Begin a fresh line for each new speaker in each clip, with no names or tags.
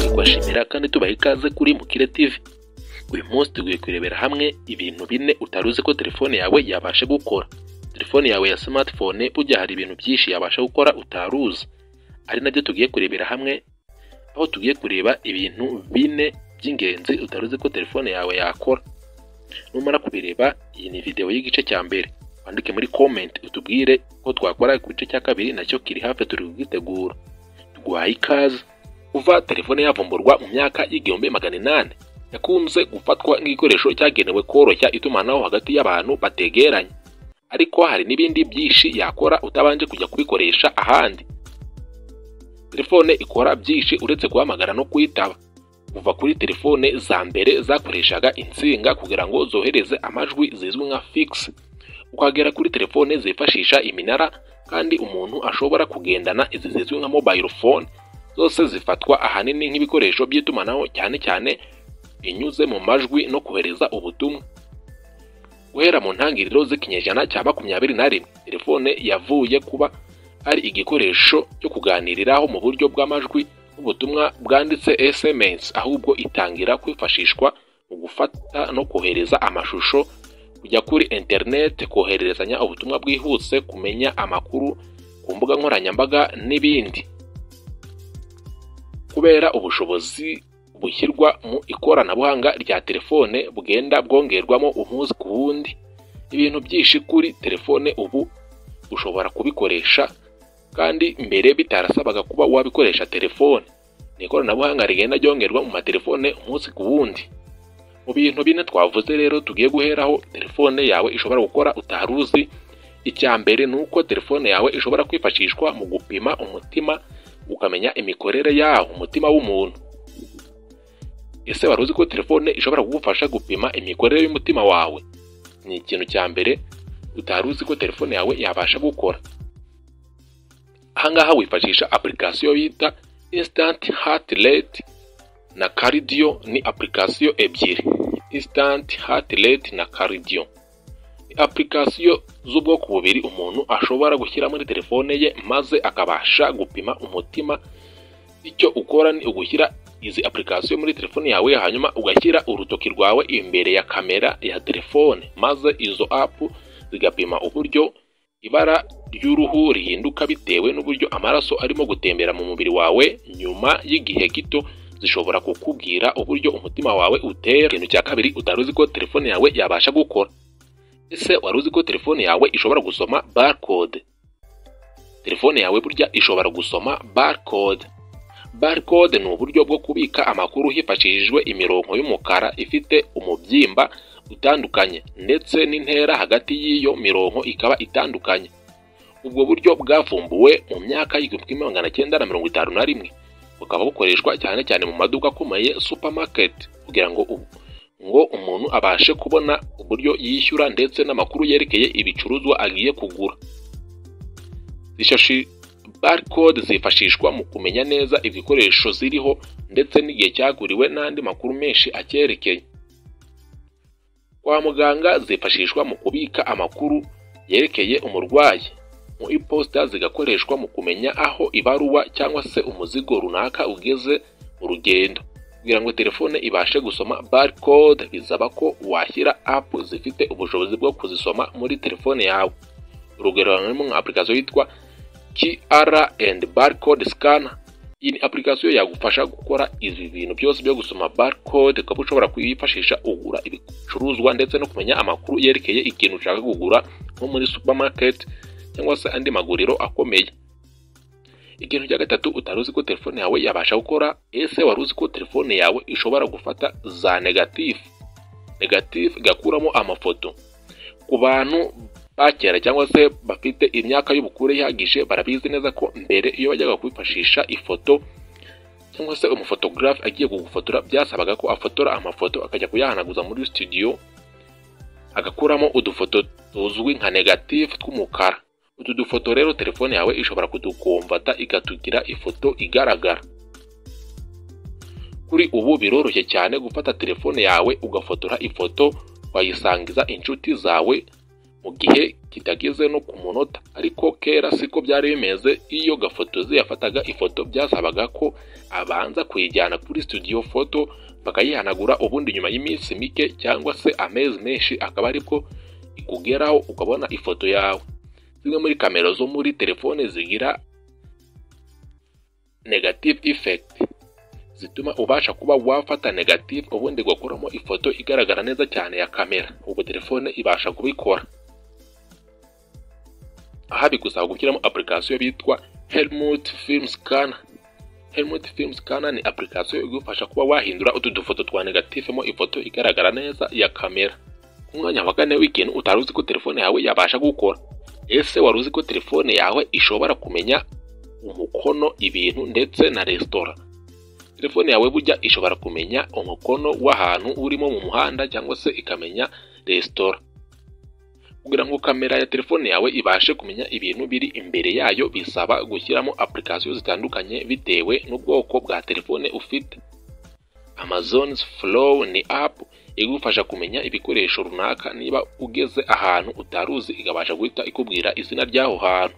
tubashimira kandi tubaha ikaze kuri Mukire TV uyu munsi tugiye kurebera hamwe ibintu bine utari uzi ko telefone yawe yabasha gukora telefone yawe ya smartphone burya hari ibintu byinshi yabasha gukora utari uzi ari nabyo tugiye kurebera hamwe aho tugiye kureba ibintu bine by'ingenzi utari uzi ko telefone yawe yakora numara kubireba iyi ni videwo y'igice cya mbere wandike muri comment utubwire ko twakora ku gice cya kabiri nacyo kiri hafi turi kugitegura tuguhaye ikaze kuva telefone yavumburwa mu myaka y'igihumbi magana inani yakunze gufatwa nk'igikoresho cyagenewe koroshya itumanaho hagati y'abantu bategeranye ariko hari n'ibindi byinshi yakora utabanje kujya kubikoresha ahandi telefone ikora byinshi uretse guhamagara no kuyitaba kuva kuri telefone za mbere zakoreshaga insinga kugira ngo zohereze amajwi zizwi nka figisi ukagera kuri telefone zifashisha iminara kandi umuntu ashobora kugendana izi zizwi nka mobile phone zose zifatwa ahanini nk'ibikoresho by'itumanaho cyane cyane inyuze mu majwi no kohereza ubutumwa guhera mu ntangiriro z'ikinyejana cya makumyabiri na rimwe telefone yavuye kuba ari igikoresho cyo kuganiriraho mu buryo bw'amajwi n'ubutumwa bwanditse SMS ahubwo itangira kwifashishwa mu gufata no kohereza amashusho kujya kuri interineti kohererezanya ubutumwa bwihuse kumenya amakuru ku mbuga nkoranyambaga n'ibindi kubera ubushobozi bushyirwa mu ikoranabuhanga rya telefone bugenda bwongerwamo umunsi ku wundi ibintu byinshi kuri telefone ubu ushobora kubikoresha kandi mbere bitarasabaga kuba wabikoresha telefone ni ikoranabuhanga rigenda ryongerwa mu matelefone umunsi ku wundi mu bintu bine twavuze rero tugiye guheraho telefone yawe ishobora gukora utari uzi icya mbere ni uko telefone yawe ishobora kwifashishwa mu gupima umutima ukamenya imikorere yawo umutima w'umuntu ese wari uzi ko telefone ishobora kugufasha gupima imikorere y'umutima wawe ni ikintu cya mbere utari uzi ko telefone yawe yabasha gukora ahangaha wifashisha apurikasiyo bita instant heart rate na karidiyo ni apurikasiyo ebyiri instant heart rate na karidiyo ni apurikasiyo z'ubwoko bubiri umuntu ashobora gushyira muri telefone ye maze akabasha gupima umutima icyo ukora ni ugushyira izi apurikasiyo muri telefone yawe hanyuma ugashyira urutoki rwawe imbere ya kamera ya telefone maze izo apu zigapima uburyo ibara ry'uruhu rihinduka bitewe n'uburyo amaraso arimo gutembera mu mubiri wawe nyuma y'igihe gito zishobora kukubwira uburyo umutima wawe utera ikintu cya kabiri utari uzi ko telefone yawe yabasha gukora ese wari uzi ko telefone yawe ishobora gusoma barcode telefone yawe burya ishobora gusoma barcode barcode ni uburyo bwo kubika amakuru hifashishijwe imirongo y'umukara ifite umubyimba utandukanye ndetse n'intera hagati y'iyo mirongo ikaba itandukanye ubwo buryo bwavumbuwe mu myaka y'igihumbi kimwe magana cyenda na mirongo itanu na rimwe bukaba bukoreshwa cyane cyane mu maduka akomeye supermarket kugira ngo ngo umuntu abashe kubona uburyo yishyura ndetse n'amakuru yerekeye ibicuruzwa agiye kugura ishashi barcode zifashishwa mu kumenya neza ibikoresho ziriho ndetse n'igihe cyaguriwe n'andi makuru menshi acyerekeye kwa muganga zifashishwa mu kubika amakuru yerekeye umurwayi mu iposita zigakoreshwa mu kumenya aho ibaruwa cyangwa se umuzigo runaka ugeze mu rugendo kugira ngo telefone ibashe gusoma barcode bisaba ko washyira apu zifite ubushobozi bwo kuzisoma muri telefone yawe urugero rurimo nka apurikasiyo yitwa QR and barcode scanner iyi ni apurikasiyo yagufasha gukora ibi bintu byose byo gusoma barcode ukaba ushobora kuyifashisha ugura ibicuruzwa ndetse no kumenya amakuru yerekeye ikintu ushaka kugura nko muri supermarket cyangwa se andi maguriro akomeye ikintu cya gatatu utari uzi ko telefone yawe yabasha gukora ese wari uzi ko telefone yawe ishobora gufata za negatifu negatifu igakuramo amafoto ku bantu bakera cyangwa se bafite imyaka y'ubukure ihagije barabizi neza ko mbere iyo bajyaga kwifashisha ifoto cyangwa se umufotogarafe agiye kugufotora byasabaga ko afotora amafoto akajya kuyahanaguza muri studio agakuramo udufoto tuzwi nka negatifu tw'umukara utu dufoto rero telefone yawe ishobora kudukomvata ikatugira ifoto igaragara kuri ubu biroroshye cyane gufata telefone yawe ugafotora ifoto wayisangiza inshuti zawe mu gihe kitageze no ku munota ariko kera siko byari bimeze iyo gafotozi yafataga ifoto byasabaga ko abanza kuyijyana kuri studio foto bakayihanagura ubundi nyuma y'iminsi mike cyangwa se amezi menshi akaba ariko ikugeraho ukabona ifoto yawe zimwe muri kamera zo muri telefone zigira negative effect zituma ubasha kuba wafata negative ubundi ugakuramo ifoto igaragara neza cyane ya kamera ubwo telefone ibasha kubikora aha bigusaba gushyiramo application bitwa Helmut Film Scanner Helmut Film Scanner ni application igufasha kuba wahindura utu dufoto twa negative mo ifoto igaragara neza ya kamera ku mwanya wa kane w'ikintu utari uzi ko telefone yawe yabasha gukora ese wari uzi ko telefone yawe ishobora kumenya umukono ibintu ndetse na resitora telefone yawe bujya ishobora kumenya umukono w'ahantu urimo mu muhanda cyangwa se ikamenya resitora kugira ngo kamera ya telefone yawe ibashe kumenya ibintu biri imbere yayo bisaba gushyiramo application zitandukanye bitewe n'ubwoko bwa telefone ufite Amazon's Flow ni app igufasha kumenya ibikoresho runaka niba ugeze ahantu utaruzi ikabasha guhita ikubwira izina ry'aho hantu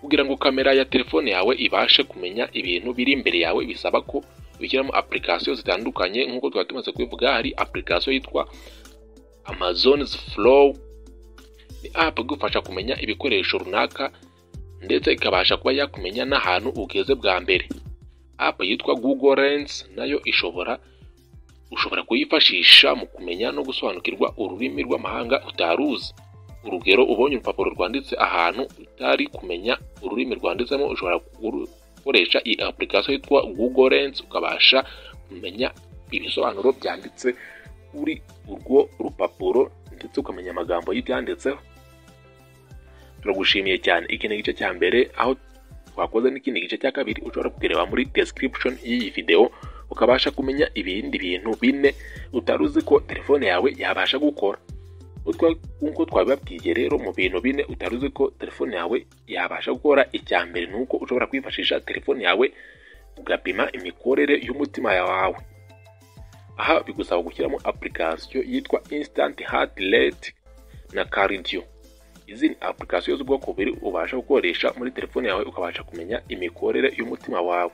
kugira ngo kamera ya telefone yawe ibashe kumenya ibintu biri imbere yawe bisaba ko ushyiramo application zitandukanye nk'uko twari tumaze kubivuga hari application yitwa Amazon's Flow ni app igufasha kumenya ibikoresho runaka ndetse ikabasha kuba yakumenya n'ahantu ugeze bwa mbere app yitwa Google Lens nayo ishobora ushobora kuyifashisha mu kumenya no gusobanukirwa ururimi rw'amahanga utaruzi urugero ubonye urupapuro rwanditse ahantu utari kumenya ururimi rwanditsemo ushobora gukoresha iyi application yitwa Google Lens ukabasha kumenya ibisobanuro byanditse kuri urwo rupapuro ndetse ukamenya amagambo y'ibyanditseho turagushimiye cyane iki ni igice cya mbere aho twakoze n'ikindi gice cya kabiri ushobora kukireba muri description y'iyi video ukabasha kumenya ibindi bintu bine utari uzi ko telefone yawe yabasha gukora nk'uko twabibabwiye rero mu bintu bine utari uzi ko telefone yawe yabasha gukora icya mbere ni uko ushobora kwifashisha telefone yawe ugapima imikorere y'umutima wawe aha bigusaba gushyiramo application yitwa instant heart rate na cardio izi ni application z'ubwoko bubiri ubasha gukoresha muri telefone yawe ukabasha kumenya imikorere y'umutima wawe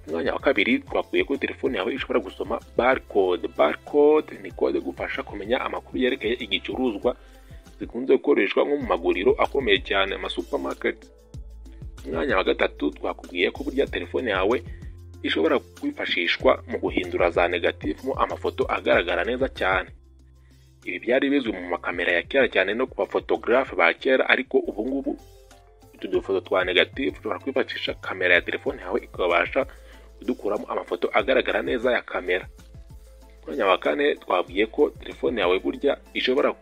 umwanya wa kabiri twakuye ko telefone yawe ishobora gusoma barcode barcode ni kode igufasha kumenya amakuru yerekeye igicuruzwa zikunze gukoreshwa nko mu maguriro akomeye cyane ama supermarket umwanya wa gatatu twakubwiye ko burya telefone yawe ishobora kwifashishwa mu guhindura za negative mo amafoto agaragara neza cyane ibi byari bizwi mu makamera ya kera cyane no ku bafotogarafe ba kera ariko ubungubu utu dufoto twa negative ushobora kwifashisha kamera ya telefone yawe ikabasha kudukuramo amafoto agaragara neza ya kamera umwanya wa kane twabwiye ko telefone yawe burya ishobora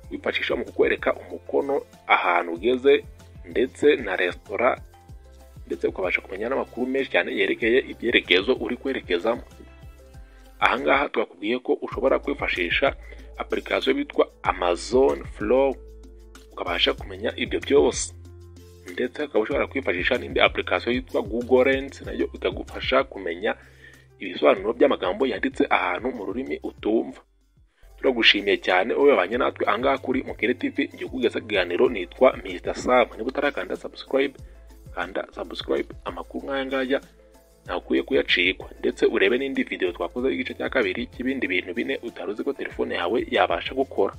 kwifashisha mu kukwereka umukono ahantu ugeze ndetse na resitora ndetse ukabasha kumenya n'amakuru menshi cyane yerekeye ibyerekezo uri kwerekezamo ahangaha twakubwiye ko ushobora kwifashisha application bitwa amazon flow ukabasha kumenya ibyo byose ndetse ukaba ushobora kwifashisha n'indi application yitwa Google Lens nayo ikagufasha kumenya ibisobanuro by'amagambo yanditse ahantu mu rurimi utumva turagushimiye cyane wowe wabanye natwe angaha kuri Mukere TV njye kugeza ikiganiro nitwa Mr Sam niba utarakanda subscribe kanda subscribe amakuru nk'aya ngaya ntakwiye kuyacikwa ndetse urebe n'indi video twakoze igice cya kabiri cy'ibindi bintu bine utaruzi ko telefone yawe yabasha gukora